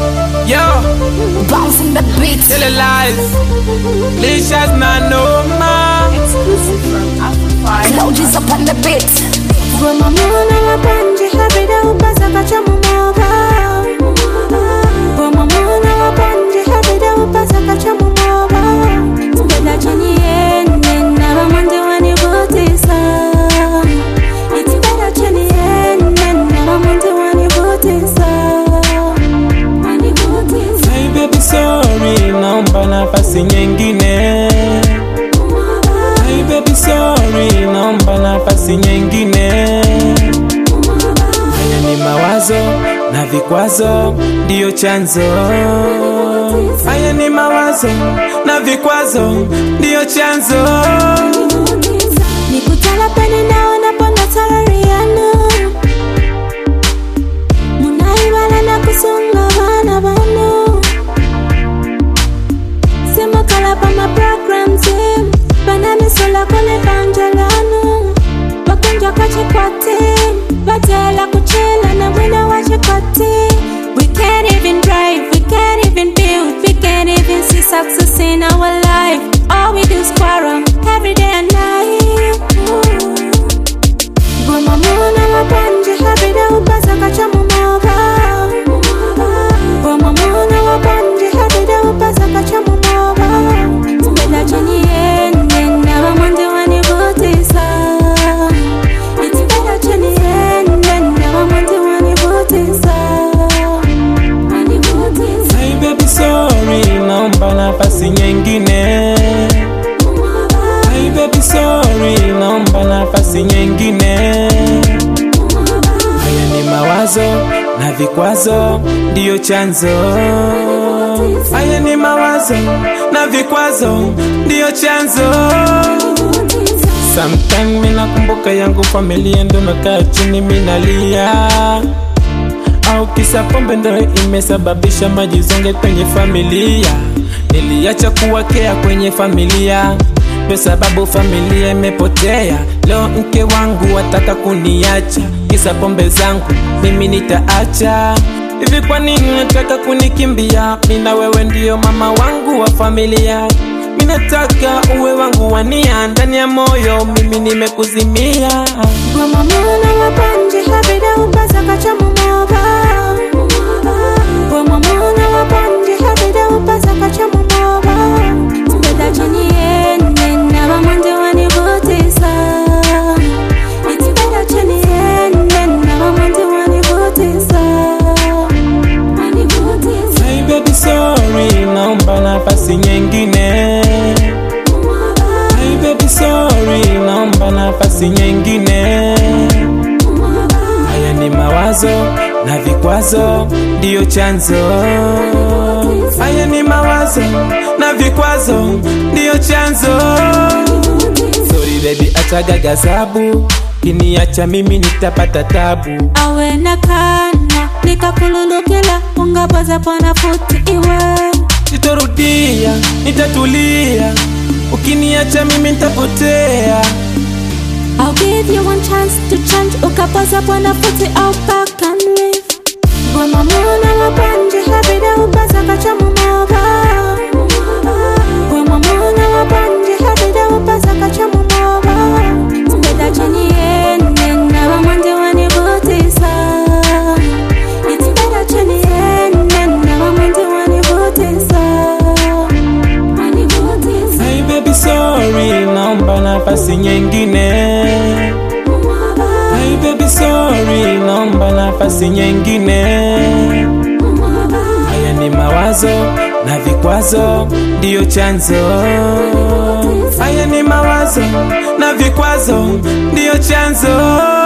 Yo, Bouncing the beats. tell the lies. Licious na no ma. Exclusive from Afro Cloud is up on the beat. Bw'omamuna wapanji habida ubaza kacha mumoba Bw'omamuna wapanji habida ubaza kacha mumoba Tubeda chini yene naba mwende wanivutisa It's better chini yene naba mwende wanivutisa Wanivutisa Hey baby sorry, naomba nafasi nyingine. Hey baby sorry, naomba nafasi nyingine. Haya ni mawazo na vikwazo ndiyo chanzo. Haya ni mawazo na vikwazo ndiyo chanzo. nikutala pene naona ponda tarariano munaibala na kusunga bana bano simakala pa ma programs em bana misola kole banjalano bakunja kwachikwate batela kuchela na mwina wachikwate We can't even drive, we can't even build, we can't even see success in our life. All we do is quarrel every day and night. Goma muna wapanje habida ubaza kacha mumoba. Goma muna wapanje habida ubaza kacha mumoba. Tubeda chini yene na wamwende wanivutisa. It's better chini yene na wamwende wanivutisa. Wanivutisa. Hey baby sorry, naomba nafasi nyingine. Hey baby sorry, naomba nafasi nyingine. Haya ni mawazo na vikwazo ndiyo chanzo. Haya ni mawazo na vikwazo ndiyo chanzo. Sometime mina kumbuka yangu familia ndo nakaa chini minalia au kisa pombe ndo imesababisha majizonge kwenye familia. Niliacha kuwakea kwenye familia ndo sababu familia imepotea. Leo mke wangu wataka kuniacha kisa pombe zangu, mimi nitaacha hivi? Kwa nini nataka kunikimbia? Mina wewe ndiyo mama wangu wa familia, minataka uwe wangu wania ndani ya moyo, mimi nimekuzimia. Goma muna wapanje habida ubaza kacha mumoba Goma muna wapanje habida ubaza kacha mumoba Tubeda chini yene na wamwende wanivutisa It's better chini yene na wamwende wanivutisa Wanivutisa Hey baby sorry, naomba nafasi nyingine. Hey baby sorry, naomba nafasi nyingine. Haya ni mawazo na vikwazo ndiyo chanzo. Haya ni mawazo na vikwazo ndiyo chanzo. Sorry baby, achaga gazabu, kiniacha mimi nitapata tabu. awe na kana nikakululukila ungaboza pona futi iwe Sitorudia, nitatulia, ukiniacha mimi nitapotea. I'll give you one chance to change ukaboza pona futi au back and leave Goma muna wapanje habida ubaza kacha mumoba Goma muna wapanje habida ubaza kacha mumoba Tubeda chini yene na wamwende wanivutisa It's better chini yene na wamwende wanivutisa Wanivutisa Hey baby sorry, naomba nafasi nyingine. Hey baby sorry, naomba nafasi nyingine. Haya ni mawazo na vikwazo ndiyo chanzo. Haya ni mawazo na vikwazo ndiyo chanzo.